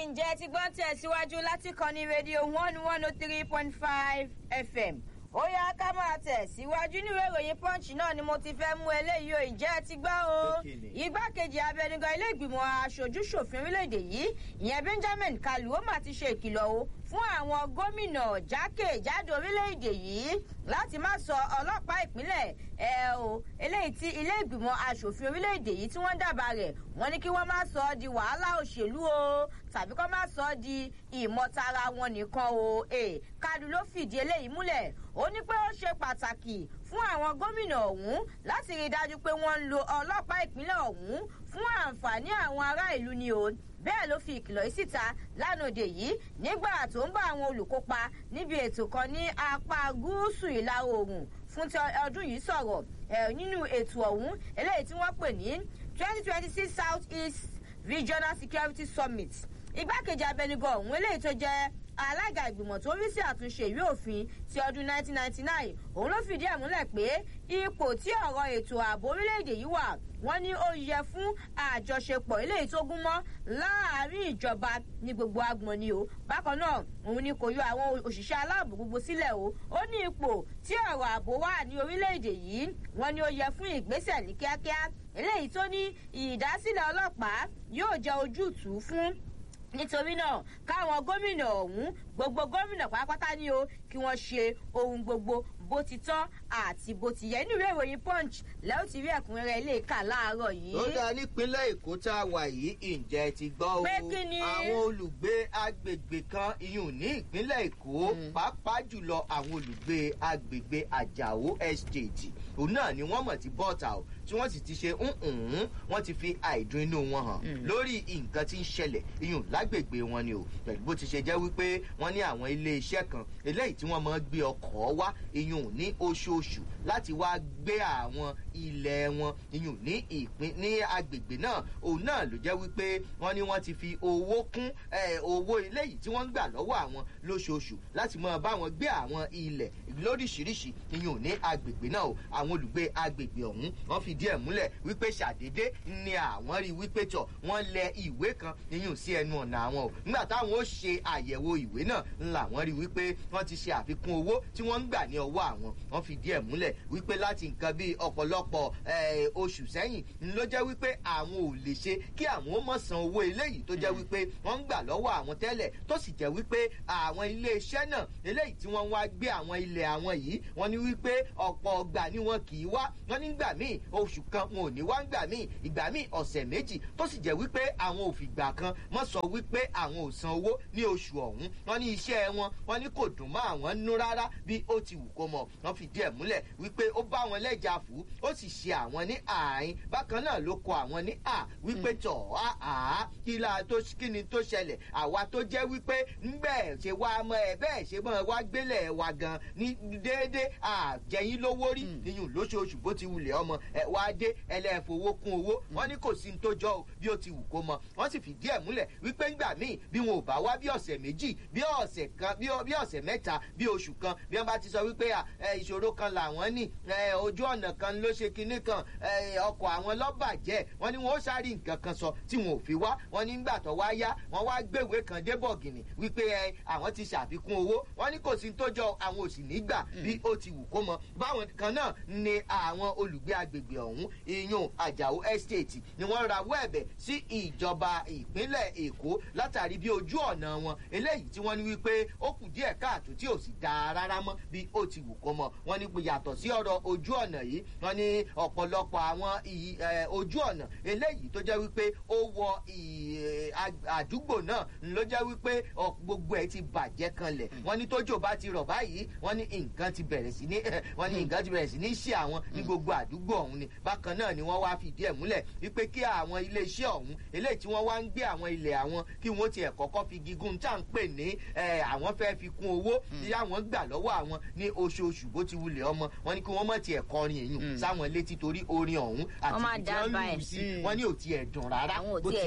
ǹjẹ́ ti gbọ́n tẹ̀síwájú láti kọ́ni rédíò one one oh three point five fm ó yá ká máa tẹ̀síwájú níwèé ìròyìn punch náà ni mo ti fẹ́ mú eléyìí o ìjẹ́ ti gbọ́ o igbákejì abẹnugan ilé ìgbìmọ̀ aṣojú-ṣòfin orílẹ̀-èdè yìí ìyẹn benjamin kalu ó mà ti ṣe ìkìlọ̀ o fún àwọn gómìnà jákèjádò orílẹ̀-èdè yìí láti má sọ ọlọ́pàá ìpínlẹ̀ ẹ o eléyìí tí ilé ìgbìmọ̀ asòfin orílẹ̀-èdè yìí tí wọ́n dábàá rẹ̀ wọ́n ní kí wọ́n má sọ ọ́ di wàhálà òṣèlú o tàbí kọ́ má sọ ọ́ di ìmọ̀tara wọn nìkan o e kadu ló fìdí eléyìí múlẹ̀ ó ní pé ó ṣe pàtàkì fún àwọn gómìnà ọ̀hún láti rí i dájú pé wọ́n ń lo ọlọ́pàá ìpínlẹ̀ ọ̀hún fún àǹfààní àwọn ará ìlú ni o bẹ́ẹ̀ ló fi ìkìlọ̀ yìí síta lánàá yìí nígbà tó ń bá àwọn olùkópa níbi ètò kan ní apá gúúsù ìlà oòrùn fún ti ọdún yìí sọ̀rọ̀ nínú ètò ọ̀hún eléyìí tí wọ́n pè ní twenty twenty six south east regional security summit igbákejì abẹnugan ọ̀hún eléyìí tó jẹ́ alága ìgbìmọ̀ tó rí sí àtúnṣe ìwé òfin ti ọdún 1999 òun ló fìdí ẹ̀ múlẹ̀ pé ipò tí ọ̀rọ̀ ètò ààbò orílẹ̀-èdè yìí wà wọ́n ní ó yẹ fún àjọṣepọ̀ eléyìí tó gún mọ́ láàárín ìjọba ní gbogbo agbọ̀n ni o bákan náà òun ni kò yọ àwọn òṣìṣẹ́ aláàbò gbogbo sílẹ̀ o ó ní ipò tí ọ̀rọ̀ ààbò wà ní orílẹ̀-èdè yìí wọ́n ní ó yẹ fún ìgbésẹ̀ ní kíákíá eléyìí tó ní ìdásílẹ̀ ọlọ́pàá yóò jẹ́ ojútùú fún nítorí náà káwọn gómìnà ọ̀hún gbogbo gómìnà pátápátá ní o kí wọ́n ṣe ohun gbogbo bó ti tọ́ àti bó ti yẹ inú ìwé ìròyìn punch lẹ́yìn tí rí ẹ̀kúnrẹ́rẹ́ ilé ìka láàárọ̀ yìí. ó dá nípínlẹ̀ èkó tá a wà yìí ǹjẹ́ ti gbọ́ o Pé kí ni? àwọn olùgbé agbègbè kan iyùn ní ìpínlẹ̀ èkó pàápàá jùlọ àwọn olùgbé agbègbè àjàó estate òun náà ni wọ́n mọ̀ ti bọ́ọ̀tà o tí wọ́n sì ti ṣe ǹǹǹ wọ́n ti fi àìdùn inú wọn hàn lórí nǹkan tí ń ṣẹlẹ̀ iyùn lágbègbè wọn ni o pẹ̀lú bó ti ṣe jẹ́ wípé wọ́n ní àwọn ilé iṣẹ́ kan eléyìí tí wọ́n máa ń gbé ọkọ̀ wá iyùn ní oṣooṣù láti wá gbé àwọn ilẹ̀ wọn iyùn ní ìpín ní agbègbè náà òun náà ló jẹ́ wípé wọ́n ní wọ́n ti fi owó kún eh, owó eléyìí tí wọ́n ń gbà lọ́wọ́ àwọn lóṣooṣù láti máa bá wọn gbé àwọn ilẹ̀ lóríṣiríṣi iyùn ní agbègbè náà o àwọn olùgbé agbègbè ọ̀hún wọ́n fìdí ẹ̀ múlẹ̀ wípé ṣàdédé ni àwọn rí wípé tọ̀ wọ́n lẹ ìwé kan iyùn sí ẹnu ọ̀nà àwọn o nígbà táwọn ó ṣe àyẹ̀wò ìwé náà ńlá wọ́n rí wípé wọ́n ti ṣe àfikún owó tí wọ́n ń gbà ní ọwọ́ àwọn wọ́n fìdí ẹ̀ múlẹ̀ wípé láti nǹkan bíi ọ̀pọ̀lọpọ̀ eh, oṣù sẹ́yìn ń ló jẹ́ wípé àwọn ò lè ṣe kí àwọn ó mọ̀ san owó eléyìí tó jẹ́ wípé wọ́n ń gbà lọ́wọ́ àwọn tẹ́lẹ̀ tó sì jẹ́ wípé àwọn iléeṣẹ́ náà eléyìí tí wọ́n wá gbé àwọn ilẹ̀ àwọn yìí wọ́n ní wípé ọ̀pọ̀ ọgbà ni wọn kì í wá wọ́n nígbà míì oṣù kan wọn ò ní wá ńgbà míì ìgbà míì ọ̀sẹ̀ méjì tó sì jẹ́ wípé àwọn òfìgbà kan mọ́ sọ wípé àwọn ò san owó ní oṣù ọ̀hún wọ́n ní iṣẹ́ wọn wọ́n ní kò dùn mọ́ àwọn nú rárá bí ó ti wù kó mọ̀ wọ́n fìdí ẹ̀ múlẹ̀ wípé ó bá wọn lẹ́jà fún ó sì ṣe àwọn ní àárín bákan náà ló kọ àwọn ní à wípé tọ̀ á à kí la tó kí ni tó ṣẹlẹ̀ àwa tó jẹ́ wípé ńbẹ̀ ṣe wá mọ ẹ bẹ́ẹ̀ ṣe mọ́ wá gbélé wa gan ní déédéé àjẹyìn lówó rí iyùn lóṣooṣù bó ti wulẹ̀ ọmọ ẹ wá dé ẹlẹ́fowó kún owó wọ́n ní kò sí ní tó jọ o bí ó ti wù kó mọ wọ́n sì fìdí ẹ̀ múlẹ̀ wípé ńgbà míì bí wọn ò bá wá bí ọ̀sẹ̀ méjì bí ọ̀sẹ̀ kan bí bí ọ̀sẹ̀ mẹ́ta bí oṣù kan bí wọ́n bá ti sọ wípé à, ẹ, ìṣòro kan làwọn ní ẹ, ojú ọ̀nà kan ló ṣe kinní kan ẹ, ọkọ̀ àwọn lọ́bàjẹ́ wọ́n ní wọn ó sáré nǹkan kan sọ tí wọn ò fi wá wọ́n ní ńgbà tó wá yá wọ́n wá gbéwé kan dé bọ̀gìnì wípé ẹ, àwọn ti ṣàfikún owó wọ́n ní kò sí ní tó jọ àwọn ò sì ní gbà bí ó ti wù kó mọ báwọn kan náà ni àwọn olùgbé agbègbè ọ̀hún iyún àjàó estate ni wọ́n rawọ́ ẹ̀bẹ̀ sí ìjọba ìpínlẹ̀ èkó látàrí bí ojú ọ̀nà wọn eléyìí tí wọ́n ní wípé ó kù díẹ̀ káàtó tí ò sì dáa rárá mọ́ bí ó ti wù kó mọ wọ́n ní pé yàtọ̀ sí ọ̀rọ̀ ojú ọ̀nà yìí wọ́n ní ọ̀pọ̀lọpọ̀ àwọn ì- ẹ, ojú ọ̀nà eléyìí tó jẹ́ wípé ó wọ ì- ẹ, ag- àdúgbò náà ló jẹ́ wípé ọ- gbogbo ẹ̀ ti bàjẹ́ kanlẹ̀ wọ́n ní tójò bá ti rọ̀ báyìí wọ́n ní nǹkan ti bẹ̀rẹ̀ sí ní wọ́n ní nǹkan ti bẹ̀rẹ̀ sí ní ṣe àwọn ní gbogbo àdúgbò ọ̀hún ni bákan náà ni wọ́n wá fìdí ẹ̀ múlẹ̀ wípé kí àwọn iléeṣẹ́ ọ̀hún eléyìí tí wọ́n wá ń gbé àwọn ilẹ̀ àwọn kí wọ́n tiẹ̀ kọ́kọ́ fi gígùn tá à ń pè ní ẹ, àwọn fẹ́ fi kún owó tí àwọn gbà lọ́wọ́ àwọn ní oṣooṣù bó ti wulẹ̀ ọmọ wọn ni kí wọ́n mọ̀ tiẹ̀ kọrin èyàn sáwọn létí torí orin ọ̀hún àti Wọ́n máa ibi tí wọ́n dábàá lù ẹ̀. sí Mm. wọn ní ò tiẹ̀ dùn rárá Àwọn ò bó tiẹ̀ ti lè wulẹ̀ jó sí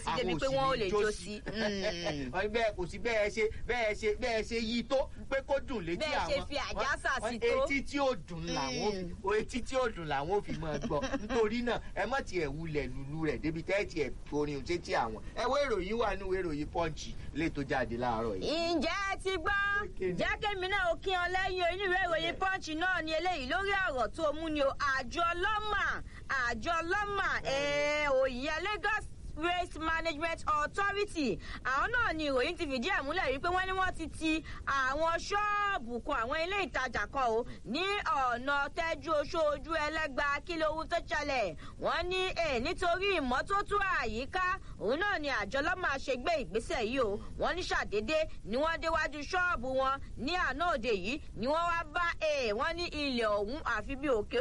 sí débi pé wọ́n ò lè jó sí. bẹ́ẹ̀ kò sí bẹ́ẹ̀ ṣe bẹ́ẹ̀ ṣe bẹ́ẹ̀ ṣe yí tó pé kó dùn létí Bẹ́ẹ̀ àwọn ṣe fi àjàsà wọ́n- sí wọ́n- tó. etí tí ó dùn làwọn ò fi o etí tí ó dùn làwọn ò fi máa gbọ́ nítorí náà ẹ má tiẹ̀ wulẹ̀ lulu rẹ̀ débi tẹ́ ẹ tiẹ̀ orin sétí àwọn ẹ wo ìròyìn wà nínú ìròyìn pọ́ǹchì lè tó jáde láàárọ̀ yìí. ǹjẹ́ ẹ ti gbọ́ Kékeré. jákèmí náà ó kí ọ lẹ́yìn onírúurú ìròyìn pọ́ǹchì náà ní eléyìí lórí ọ̀rọ̀ tó mú ni o àjọ ọlọ́mà àjọ ọlọ́mà òyìnbó lagos waste management authority àwọn náà ni ìròyìn ti fìdí ẹ̀ múlẹ̀ wípé wọ́n ní wọ́n ti ti àwọn ṣọ́ọ̀bù kan àwọn ilé ìtajà kan o ní ọ̀nà tẹ́jú oṣooju ẹlẹ́gba kí lóhun tó ṣẹlẹ̀ wọ́n ní ẹ̀ nítorí ìmọ́tótó àyíká òun náà ni àjọ lọ́mà ṣe gbé ìgbésẹ̀ yìí o wọ́n ní ṣàdédé ni wọ́n déwájú ṣọ́ọ̀bù wọn ní àná òde yìí ni wọ́n wá bá ẹ̀ wọ́n ní ilẹ̀ ọ̀hún àfi bí òkè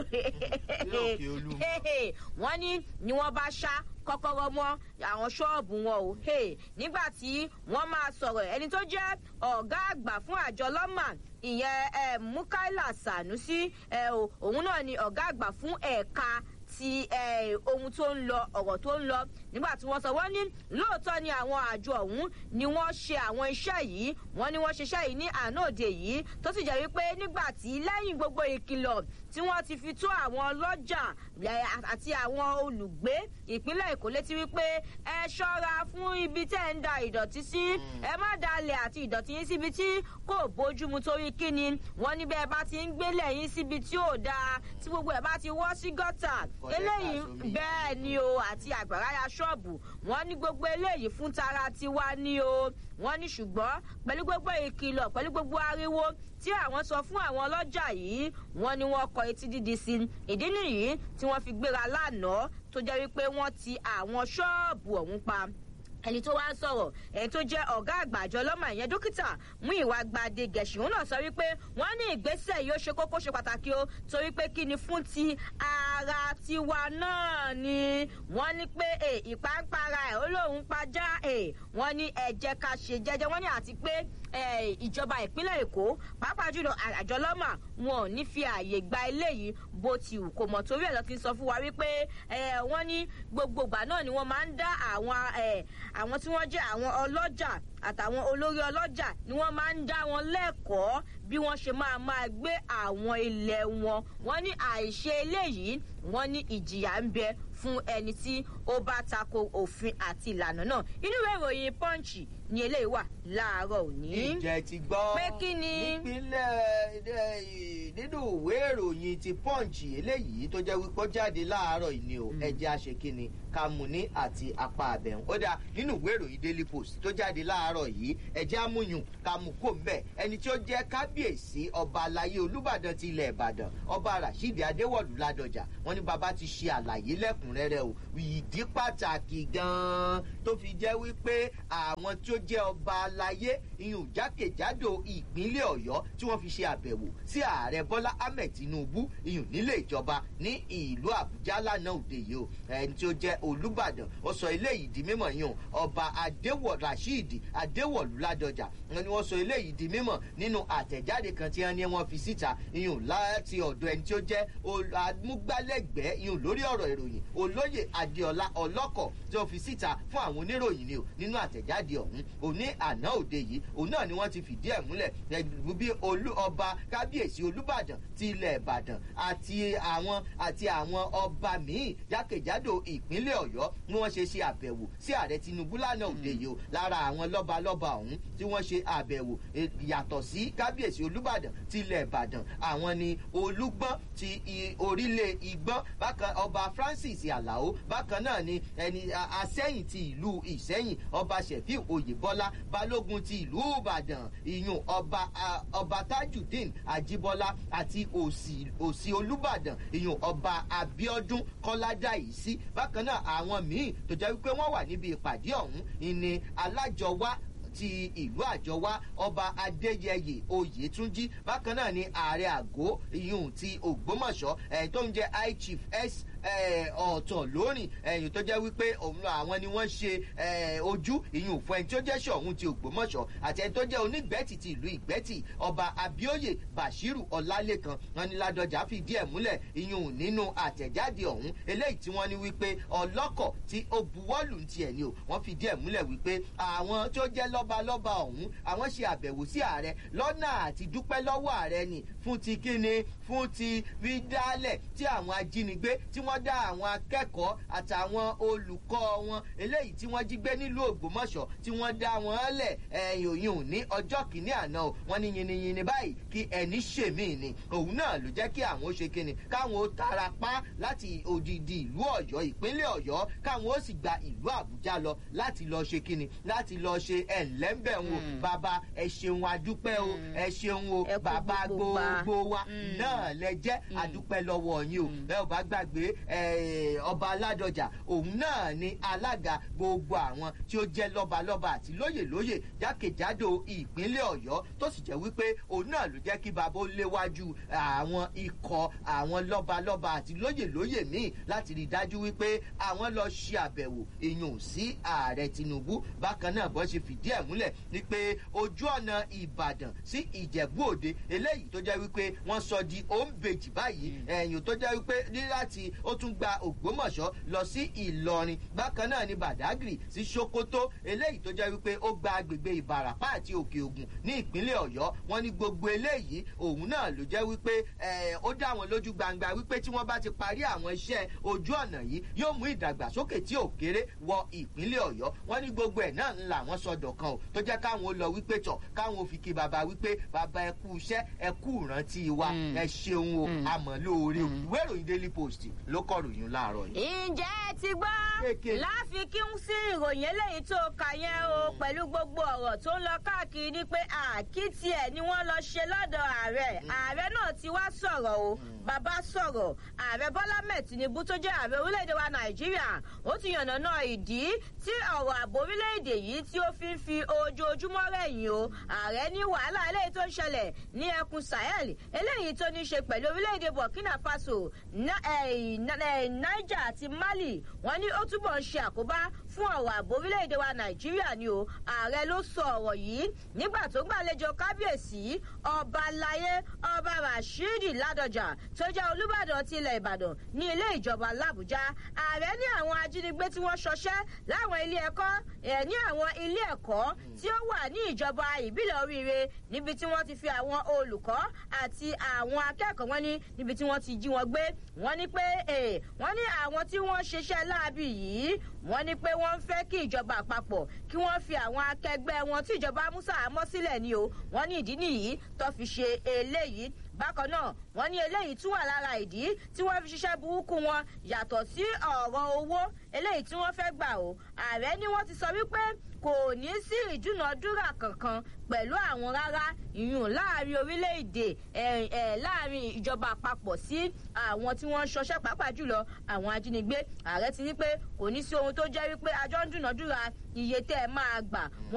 òkè Olúmọ. wọ́n ní ni wọ́n bá ṣá kọ́kọ́rọ́ mọ́ àwọn ṣọ́ọ̀bù wọn o Hey, nígbà tí wọ́n máa sọ̀rọ̀ ẹni tó jẹ́ ọ̀gá àgbà fún àjọ lọ́mà ìyẹn eh, mukaila sanusi eh, o- òun náà ni ọ̀gá àgbà fún ẹ̀ka ti eh, ohun tó ń lọ ọ̀rọ̀ tó ń lọ nígbà tí wọ́n sọ wọ́n ní lóòótọ́ ni àwọn àjọ ọ̀hún ni wọ́n ṣe àwọn iṣẹ́ yìí wọ́n ní wọ́n ṣiṣẹ́ yìí ní àná òde yìí tó sì jẹ́ wípé nígbà tí lẹ́yìn gbogbo ìkìlọ̀ tí wọ́n ti fi tó àwọn ọlọ́jà eh, àti àwọn olùgbé ìpínlẹ̀ èkó létí wípé ẹ ṣọ́ra fún ibi tẹ́ ń da ìdọ̀tí sí ẹ má dalẹ̀ àti ìdọ̀tí yín síbi tí kò bójúmu torí kíni wọ́n ní bẹ́ẹ̀ bá ti ń gbélé yín síbi tí ò dáa tí gbogbo ẹ̀ bá ti wọ́ sí gọ́tà Kọ̀lẹ́tà eléyìí sómi. bẹ́ẹ̀ ni o àti àgbàrá ya ṣọ́ọ̀bù wọ́n ní gbogbo eléyìí fún tara tiwa ni o wọ́n ní ṣùgbọ́n pẹ̀lú gbogbo ìkìlọ̀ pẹ̀lú gbogbo ariwo tí àwọn sọ fún àwọn ọlọ́jà yìí wọ́n ní wọ́n kọ etí dídi sí i ìdí nìyí tí wọ́n fi gbéra lánàá tó jẹ́ wípé wọ́n ti àwọn ṣọ́ọ̀bù ọ̀hún pa ẹni tó wá ń sọ̀rọ̀ ẹni tó jẹ́ ọ̀gá àgbà àjọ ọlọ́mọ ìyẹn dókítà mú ìwà gbadé gẹ̀ṣin òun náà sọ wípé wọ́n ní ìgbésẹ̀ yìí ó ṣe kókó ṣe pàtàkì o torí pé kí ni fún ti ara tiwa náà ni wọ́n ní pé e, ìpáǹpara ẹ̀ ó lóun pajá ẹ̀ wọ́n ní ẹ jẹ́ ká ṣe jẹ́jẹ́ wọ́n ní àti pé eh, ìjọba ìpínlẹ̀ èkó pàápàá jùlọ àjọ ọlọ́mà wọn ò ní fi ààyè gba eléyìí bó ti wù kó mọ̀ torí ẹ̀ lọ́ ti ń sọ fún wa wípé eh, wọ́n ní gbogbo ìgbà náà ni wọ́n máa ń dá àwọn eh, àwọn tí wọ́n jẹ́ àwọn ọlọ́jà àtàwọn olórí ọlọ́jà ni wọ́n máa ń dá wọn lẹ́kọ̀ọ́ bí wọ́n ṣe máa máa gbé àwọn ilẹ̀ wọn wọ́n ní àìṣe eléyìí wọ́n ní ìjìyà ń bẹ fún ẹni tí ó bá tako òfin àti ìlànà náà inú ìwé ìròyìn punch ni eléyìí wà láàárọ̀ òní. ìjẹ́ ti gbọ́ Pé kí ni? nípínlẹ̀ eh, nínú ìwé ìròyìn ti punch eléyìí tó jẹ́ wípé ó jáde láàárọ̀ yìí ni o ẹjẹ́ àṣekínni kàmùní àti apá àbẹ̀hùn ó dáa nínú ìwé ìròyìn daily post tó jáde láàárọ̀ yìí ẹjẹ́ amúyùn kàmùkò mbẹ̀ ẹni tí ó jẹ́ kábíyèsí ọba alayé olúbàdàn ti ilẹ̀ ìbàdàn ọba rasheed adéwọ̀lú ládọjà wọn ní bàbá ti ṣe àlàyé lẹ́kùnrẹ́rẹ́ o ìdí pàtàkì gan-an tó fi jẹ́ wípé àwọn tí ó jẹ́ ọba alayé ìyún jákèjádò ìpínlẹ̀ ọ̀yọ́ tí wọ́n fi ṣe àbẹ̀wò sí ààrẹ bọ́lá ahmed tinubu ìyún nílé ìjọba ní ìlú àbújá lánàá òde yìí o ẹni tí ó jẹ́ olùbàdàn ó sọ eléyìí di mímọ̀ yìí o ọba adéwọ̀ rasheed adéwọ̀lú ládọjà wọn ni wọ́n sọ eléyìí di mímọ̀ nínú àtẹ̀jáde kan tí wọ́n ní wọ́n fi síta ìyún láti ọ̀dọ̀ ẹni tí ó jẹ́ ol- amúgbálẹ́gbẹ̀ẹ́ ìyún lórí ọ̀rọ̀ ìròyìn olóyè adéọlá ọlọ́kọ̀ tí wọ́n fi síta fún àwọn oníròyìn ni o nínú àtẹ̀jáde ọ̀hún òní àná òde yìí òun náà ni wọ́n ti fìdí ẹ̀ múlẹ̀ ẹ̀lú bí olú ọba kábíyèsí olúbàdàn ti ilẹ̀ ìbàdàn àti àwọn àti àwọn ọba míì jákèjádò ìpínlẹ̀ ọ̀yọ́ ni wọ́n ṣe ṣe àbẹ̀wò sí ààrẹ tinubu lánàá òde yìí o lára àwọn lọ́balọ́ba ọ̀hún tí wọ́n ṣe àbẹ̀wò eh, yàtọ̀ sí kábíyèsí olúbàdàn ti ilẹ̀ ìbàdàn àwọn ni olúgbọ́n ti i- orílẹ̀ igbọ́n bákan ọba francis alao bákan náà ni ẹni a- asẹ́yìn ti ìlú ìsẹ́yìn ọba sheffield oyèbọ́lá balógun ti ìlú ìbàdàn ìyún ọba a- ọba tajudeen ajíbọ́lá àti òsì òsì olúbàdàn ìyún ọba abiodun kọ́ládàísí bákan náà àwọn míì tó jẹ́ wípé wọ́n wà níbi ìpàdé ọ̀hún ìní alájọwá ti ìlú àjọwá ọba adéyẹyè oyètúnjí bákan náà ni ààrẹ àgó ìyún ti ògbómọṣọ ẹ tó ń jẹ high chief s ọ̀tọ̀ lónìí ẹ̀yìn tó jẹ́ wípé òun àwọn ni wọ́n ṣe ojú ìyún fún ẹni tó jẹ́ ṣọ̀hún ti ògbómọ̀ṣọ́ àti ẹni tó jẹ́ onígbẹ́tì ti ìlú ìgbẹ́tì ọba abioye bashiru ọlálẹ́kan wọn ni ládọjà fìdí ẹ̀ múlẹ̀ ìyún nínú àtẹ̀jáde ọ̀hún eléyìí tí wọ́n ní wípé ọlọ́kọ̀ tí ó buwọ́lù ti ẹ̀ ni o wọ́n fìdí ẹ̀ múlẹ̀ wípé àwọn tó jẹ́ lọ́balọ́ba ọ̀hún àwọn ṣe àbẹ̀wò sí ààrẹ lọ́nà àti dúpẹ́ lọ́wọ́ ààrẹ ni fún ti kíni fún ti rí dálẹ̀ tí àwọn ajínigbé tí wọ́n dá àwọn akẹ́kọ̀ọ́ àtàwọn olùkọ́ wọn eléyìí tí wọ́n jí gbé nílùú ògbómọ̀ṣọ́ tí wọ́n dá wọn lẹ̀ ẹ̀yìn òyìn ní ọjọ́ kìíní àná o wọ́n ní yinyinyin báyìí kí ẹni ṣèmí ni òun náà ló jẹ́ kí àwọn ó ṣe kíni káwọn ó tara pa láti odidi ìlú ọ̀yọ́ ìpínlẹ̀ ọ̀yọ́ káwọn ó sì gba ìlú àbújá lọ láti lọ ṣe kíni láti lọ ṣe ẹ̀ńlẹ́ńbẹ̀ wo bàbá ẹ ṣeun adúpẹ́ o ẹ ṣeun o bàbá gbogbo wa náà lẹ jẹ́ adúpẹ́ lọ́wọ́ yín o ẹ ò bá gbàgbé ọba aládọjà òun náà ni alága gbogbo àwọn tí ó jẹ́ lọ́balọ́ba àti lóyè lóyè jákèjádò ìpínlẹ̀ ọ̀yọ́ tó sì jẹ́ wípé òun náà ló jẹ́ kí bàbá ó léwájú àwọn ikọ̀ àwọn lọ́balọ́ba àti lóyè lóyè míì láti rí i dájú wípé àwọn lọ ṣe àbẹ̀wò èèyàn sí ààrẹ tinubu bákan náà bọ́ ṣe fìdí ẹ̀ múlẹ̀ ni pé ojú ọ̀nà ìbàdàn sí ìjẹ̀bú òde eléyìí tó jẹ́ wípé wọ́n sọ di òǹbejì báyìí ẹ̀yìn tó jẹ́ wípé ní láti ó tún gba ògbómọ̀ṣọ́ lọ sí ìlọrin bákan náà ni badagry sí sokoto eléyìí tó jẹ́ wípé ó gba agbègbè ìbàràpá àti òkè ògùn ní ìpínlẹ̀ ọ̀yọ́ wọn ní gbogbo eléyìí òun náà ló jẹ́ wípé ó dá wọn lójú gbangba wípé tí wọ́n bá ti parí àwọn iṣẹ́ ojú ọ̀nà yìí yóò mú ìdàgbàsókè tí ò kéré wọ ìpínlẹ̀ ọ̀yọ́ wọn ní gbogbo ẹ̀ náà ńlá wọn sọdọ̀ kan o tó jẹ́ káwọn ó lọ wípé tọ̀ káwọn ò fi kí baba wípé baba ẹ kú iṣẹ́ ẹ kú ìrántí wa ẹ ṣeun o àmọ́ lóore o ìwé ìròyìn daily post ló kọ ròyìn láàárọ̀ yìí. ǹjẹ́ ẹ ti gbọ́ láfikún sí ìròyìn eléyìí tó kà yẹn o pẹ̀lú gbogbo ọ̀rọ̀ tó ń lọ káàkiri ni pé àkìtì ẹ̀ ni wọ́n lọ ṣe lọ́dọ̀ ààrẹ ààrẹ náà ti wá sọ̀rọ̀ o bàbá sọ̀rọ̀ ààrẹ bọ́lá mẹ́ẹ̀ tinubu tó jẹ́ ààrẹ orílẹ̀-èdè wa nàìjíríà ó ti yànnà náà ìdí tí ọ̀rọ̀ ààbò orílẹ̀-èdè yìí tí ó fi ń fi ojoojúmọ́ rẹ̀yìn o ààrẹ ní wàhálà eléyìí tó ń ṣẹlẹ̀ ní ẹkùn sahel eléyìí tó ní ṣe pẹ̀lú orílẹ̀-èdè burkina faso niger àti mali wọ́n ní ó túbọ̀ ń ṣe àkóbá fún ọ̀rọ̀ ààbò orílẹ̀-èdè wa nàìjíríà ni o ààrẹ ló sọ ọ̀rọ̀ yìí nígbà tó gbàlejò kábíyèsí ọba láyé ọba rashidi ládọjà tó jẹ́ olùbàdàn ti ilẹ̀ ìbàdàn ní ilé ìjọba làbújá ààrẹ ní àwọn ajínigbé tí wọ́n ṣọṣẹ́ láwọn ilé ẹ̀kọ́ ẹ̀ ní àwọn ilé ẹ̀kọ́ tí ó wà ní ìjọba ìbílẹ̀ oríire níbi tí wọ́n ti fi àwọn olùkọ́ àti àwọn akẹ́kọ̀ọ́ wọn ní níbi tí wọ́n ti jí wọn gbé wọ́n ní pé wọ́n ní àwọn tí wọ́n ṣiṣẹ́ láabi yìí wọ́n ní pé wọ́n ń fẹ́ kí ìjọba àpapọ̀ kí wọ́n fi àwọn akẹgbẹ́ wọn tí ìjọba musa àmọ́ sílẹ̀ ni o wọ́n ní ìdí nìyí tó fi ṣe eléyìí bákan náà wọn ní eléyìí tún wà lára ìdí tí wọn fi ṣiṣẹ́ burúkú wọn yàtọ̀ sí ọ̀rọ̀ owó eléyìí tí wọ́n fẹ́ gbà o ààrẹ ni wọ́n ti sọ wípé kò ní sí ìdúnàdúrà kankan pẹ̀lú àwọn rárá ìyún láàrin orílẹ̀-èdè láàrin ìjọba àpapọ̀ sí àwọn tí wọ́n ń ṣọṣẹ́ pàápàá jùlọ àwọn ajínigbé ààrẹ ti ní pé kò ní sí ohun tó jẹ́ wípé àjọ ń dúnàdúrà iye tẹ́ ẹ máa gbà